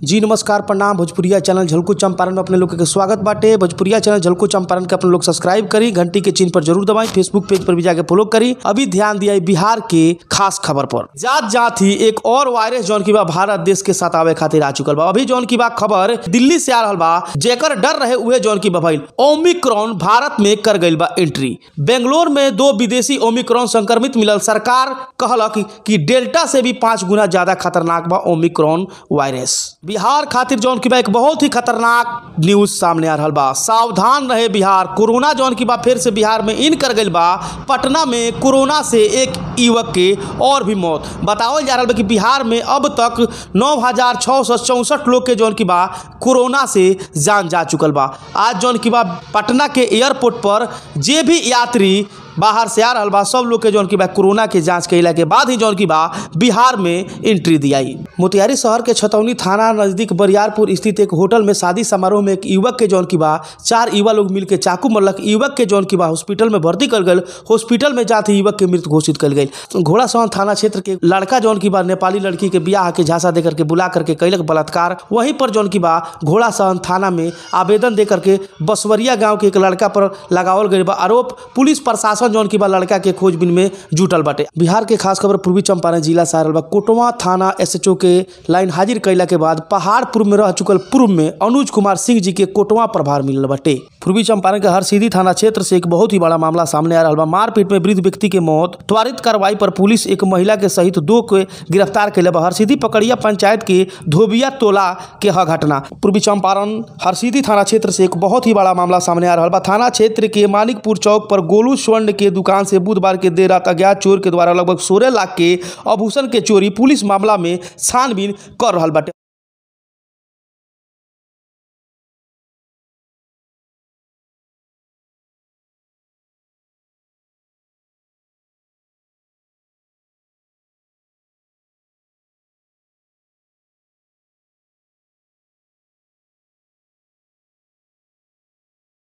जी नमस्कार प्रणाम भोजपुरिया चैनल झलको चंपारण में अपने लोग के स्वागत बाटे भोजपुरिया चैनल झलको चंपारण के अपने लोग सब्सक्राइब करी घंटी के चिन्ह पर जरूर दबाएं फेसबुक पेज पर भी जाके फॉलो करी अभी ध्यान दिया बिहार के खास खबर पर जात जात ही एक और वायरस जौन की बा भारत देश के साथ आवे खातिर आ चुकल बा अभी जौन की बा खबर दिल्ली से आ रहल बा जेकर डर रहे उहे जौन की बा भइल ओमिक्रॉन भारत में कर गइल बा एंट्री बेंगलोर में दो विदेशी ओमिक्रॉन संक्रमित मिलल सरकार कहलक कि डेल्टा से भी पांच गुना ज्यादा खतरनाक बा ओमिक्रॉन वायरस बिहार खातिर जौन की बा एक बहुत ही खतरनाक न्यूज सामने आ रहल बा सावधान रहे बिहार कोरोना जौन की बा फिर से बिहार में इन कर गइल बा पटना में कोरोना से एक युवक के और भी मौत बतावल जा रहल बा कि बिहार में अब तक नौ हजार छः सौ चौंसठ लोग के जौन की बा कोरोना से जान जा चुकल बा आज जौन की बा पटना के एयरपोर्ट पर जे भी यात्री बाहर से आ रहल बा सब लोग के जौन की बा कोरोना के जांच कैला के बाद ही जौन की बा बिहार में एंट्री दियाई मोतिहारी शहर के छतौनी थाना नजदीक बरियारपुर स्थित एक होटल में शादी समारोह में एक युवक के जौन की बा चार युवा लोग मिल के चाकू मरलक युवक के जौन की बा हॉस्पिटल में भर्ती कर गल हॉस्पिटल में जाते ही युवक के मृत घोषित कर गई घोड़ा सहन थाना क्षेत्र के लड़का जौन की बा नेपाली लड़की के ब्याह के झांसा दे करके बुला करके कैलक बलात्कार वहीं पर जौन की बा घोड़ा सहन थाना में आवेदन दे करके बसवरिया गांव के एक लड़का पर लगावल गई बा आरोप पुलिस प्रशासन जौन की बा लड़का के खोजबीन में जुटल बाटे बिहार के खास खबर पूर्वी चंपारण जिला से आ रहल बा कोटवा थाना एसएचओ के लाइन हाजिर कैला के बाद पहाड़पुर में रह चुकल पूर्व में अनुज कुमार सिंह जी के कोटवा प्रभार मिलल बाटे पूर्वी चंपारण के हरसिद्धि थाना क्षेत्र से एक बहुत ही बड़ा मामला सामने आ रहा बा मारपीट में वृद्ध व्यक्ति के मौत त्वरित कार्रवाई पर पुलिस एक महिला के सहित दो के गिरफ्तार कैले बा हरसिद्धि पकड़िया पंचायत के धोबिया टोला के ह घटना पूर्वी चंपारण हरसिद्धि थाना क्षेत्र से एक बहुत ही बड़ा मामला सामने आ रहा बा थाना क्षेत्र के मानिकपुर चौक पर गोलू स्वर्ण के दुकान से बुधवार के देर रात अज्ञात चोर के द्वारा लगभग सोलह लाख के आभूषण के चोरी पुलिस मामला में छानबीन कर रहा बाटे